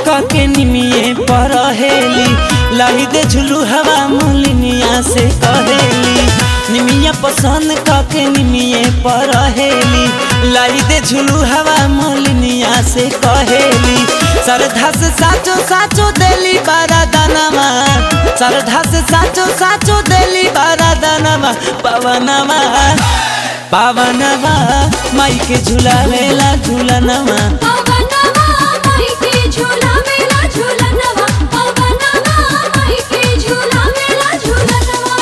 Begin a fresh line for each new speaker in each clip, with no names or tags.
के निमिये पर हेली लाई दे झुलू हवा मोलिनिया से कहेली निमिया पसंद के निमिये पर हेली लाई दे झुलू हवा मोलिनिया से कहेली सरधा से साचो साचो देली बारा दानामा सरधा से साचो साचो देली बारा दानामा पवनमा पावनवा माई के झुलावेला झुलनवा
पवनवा माई के झूला मेला झूलनवा पवनवा माई के झूला मेला झूलनवा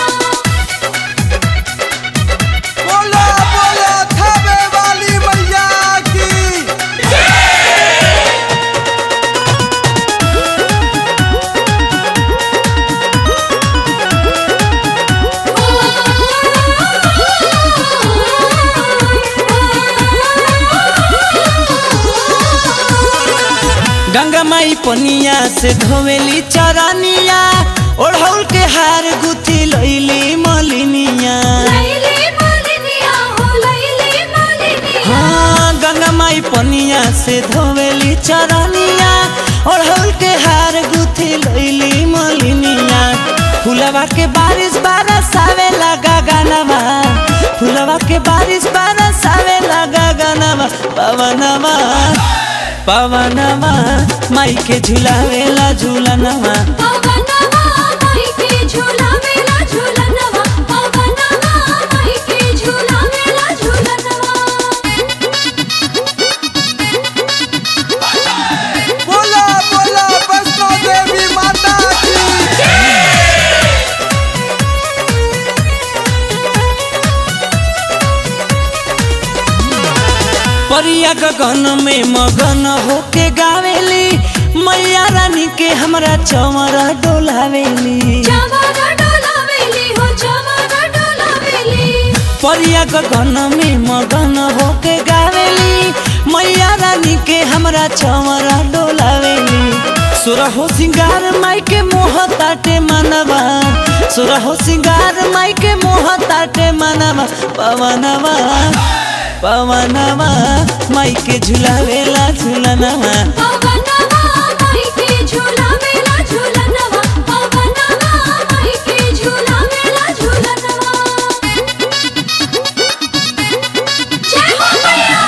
बोला बोला थावे वाली मैया की
गंगा माई पनिया से धोवेली चरनिया ओढ़ौल के हार गुथी लैली मलिनिया
लैली मालिनिया हो लैली मालिनिया
हाँ गंगा माई पनिया से धोवेली चरनिया ओढ़ौल के हार गुथी लैली मलिनिया फुलवा के बारिश बारस आवे लगा गानवा फुलवा के बारिश बारस आवे लगा गानवा पवनवा पवनवा माई के झुलावेला झूलनवा
पवनवा माई के झूला मेला झूलनवा पवनवा माई के झूला मेला झूलनवा
बोला बोला वैष्णो देवी माता की
परिया गगन में मगन होके गावेली मैया रानी के हमरा चमरा डोलावेली
चमरा डोलावेली हो चमरा डोलावेली
परिया गगन में मगन होके गावेली मैया रानी के हमरा चमरा डोलावेली सुरहो सिंगार माई के मोह ताटे मनवा सुरहो सिंगार माई के मोह ताटे मनवा पवनवा पवनवा माई के झुलावेला झुलनवा
पवनवा माई के झूला मेला झूलनवा पवनवा माई के झूला मेला झूलनवा जय हो मैया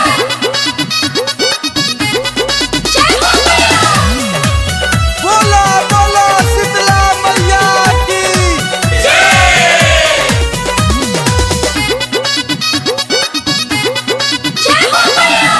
जय हो मैया
बोला बोला शीतला मैया की
जय हो मैया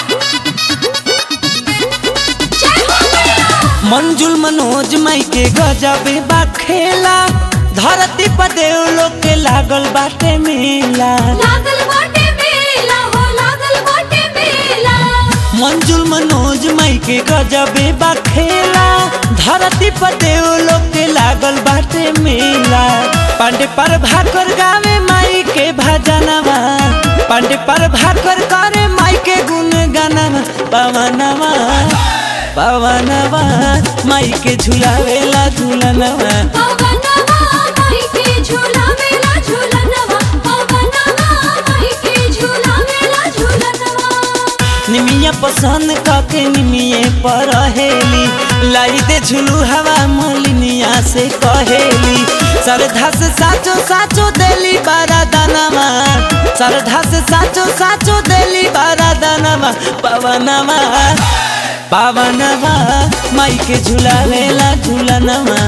जय हो मैया
मंजुल मनोज माई के गजबे बा खेला धरती पर देव लोग के लागल बाटे मेला
लागल बाटे मेला हो लागल बाटे मेला
मंजुल मनोज माई के गजबे बा खेला धरती पर देव लोग के लागल बाटे मेला पांडे पर भाकर गावे माई के भजनवा पांडे पर भाकर करे माई के गुण गानवा पवनवा पवनवा माई के झुलावेला झुलनवा
पवनवा माई के झूला मेला झूलनवा पवनवा माई के झूला मेला झूलनवा
निमिया पसंद के निमिये पर हेली लाई दे झुलू हवा मोलिनिया से कहेली सरधा से साचो साचो देली बारा दानवा सरधा से साचो साचो देली बारा दानवा पवनवा पावनवा माई के झुलावेला झुलनवा